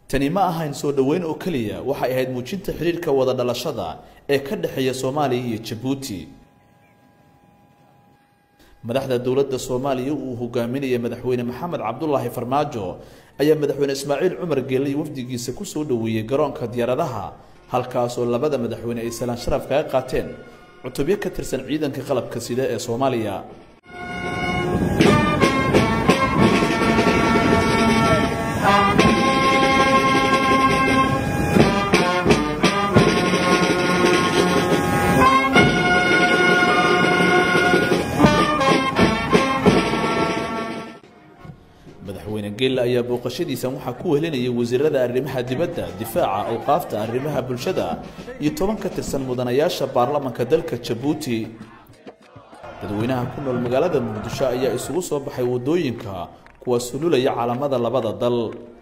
tani ma ahayn soo dhoweyn oo keliya waxay ahayd muujinta xidhiirka wada dhalashada ee ka dhexeeya soomaaliya iyo jabuuti madaxda dowladda soomaaliya uu hogaaminaya madaxweyne maxamed cabdulaahi farmaajo ayaa madaxweyne ismaaciil cumar geelle iyo wafdigiisa ku soo dhoweeyey garoonka diyaaradaha halkaasoo labada madaxweyne ay salaan sharaf kaga qaateen cutubyo ka tirsan ciidanka qalabka sida ee soomaaliya madaxweyne geelle ayaa booqashadiisan waxaa ku wehelinayay wasiirada arrimaha dibadda difaaca awqaafta arrimaha bulshada iyo toban ka tirsan mudanayaasha baarlamanka dalka jabuuti dadweynaha ku nool magaalada muqdisho ayaa isugu soo baxay waddooyinka kuwa sululaya calamada labada dal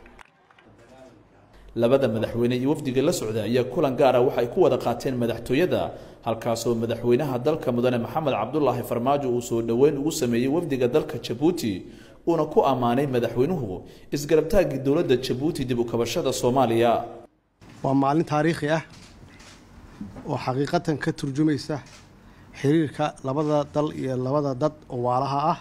labada madaxweyne iyo wafdiga la socda ayaa kulan gaara waxay ku wada qaateen madaxtooyada halkaasoo madaxweynaha dalka mudane maxamed cabdulaahi farmaajo uu soo dhoweyn ugu sameeyey wafdiga dalka jabuuti uuna ku ammaanay madaxweynuhu isgarabtaaggii dowladda jabuuti dib u kabashada soomaaliya waa maalin taariikhi ah oo xaqiiqatan ka turjumaysa xiriirka labada dal iyo labada dad oo waalaha ah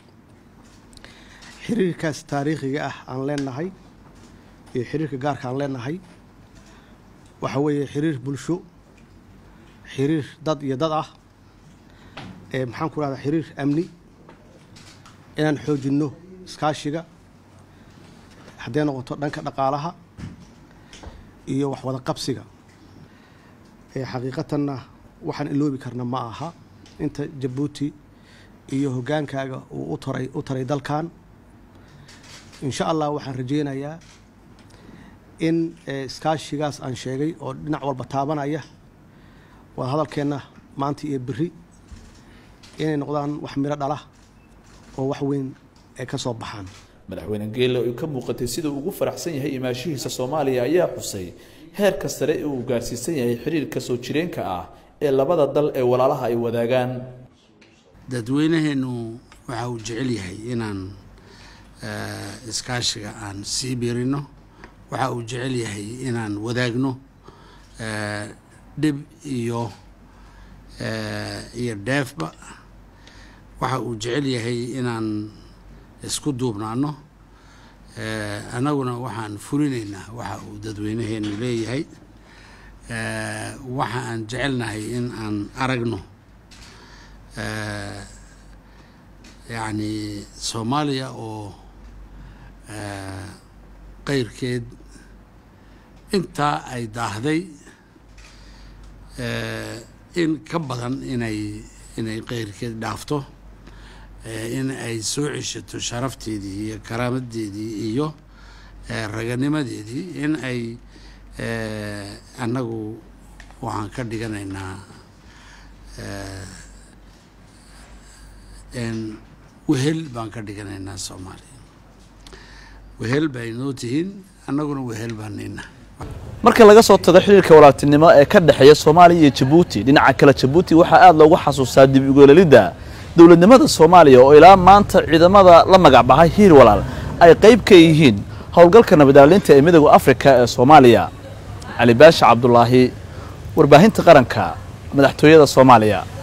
xiriirkaas taariikhiga ah aan leenahay iyo xiriirka gaarka aan leenahay waxa weeye xiriir bulsho xiriir dad iyo dad ah ee maxaan ku rahdaa xiriir amni inaan xoojinno iskaashiga hadday noqoto dhanka dhaqaalaha iyo waxwada qabsiga ee xaqiiqatanna waxaan iloobi karna ma aha inta jabuuti iyo hoggaankaaga uu u taray u taray dalkan insha allah waxaan rajaynayaa in iskaashigaas aan sheegay oo dhinac walba taabanaya wada hadalkeenna maanta iyo beri inay noqdaan wax miro dhala oo wax weyn ay ka soo baxaan madaxweyne geelle oo ka muuqatay siduu ugu faraxsan yahay imaashihiisa soomaaliya ayaa xusay heerka sare ee uu gaarsiisan yahay xiriirka soo jireenka ah ee labada dal ee walaalaha ay wadaagaan dadweynaheennu waxa uu jecel yahay inaan iskaashiga aan sii biirino waxa uu jecel yahay inaan wadaagno dhib iyo iyo dheefba waxa uu jecel yahay inaan isku duubnaano annaguna waxaan fulinaynaa waxa uu dadweynaheenu leeyahay waxa aan jecelnahay in aan aragno yacni soomaaliya oo qeyrkeed intaa ay daahday in ka badan inay inay qeyrkeed dhaafto in ay soo ceshato sharafteedii iyo karaamadeedii iyo raganimadeedii in ay annagu waxaan ka dhiganaynaa wehel baan ka dhiganaynaa soomaaliya wehel bay noo tihiin annaguna wehel baanayna marka laga soo tago xiriirka walaaltinimo ee ka dhexeeya soomaaliya iyo jabuuti dhinaca kale jabuuti waxaa aada loogu xasuustaa dib ugeelelidda dowladnimada soomaaliya oo ilaa maanta ciidamada la magac baxay hiir walaal ay qayb ka yihiin howlgalka nabadaalinta ee midooda afrika ee soomaaliya cali baasha cabdulaahi warbaahinta qaranka madaxtooyada soomaaliya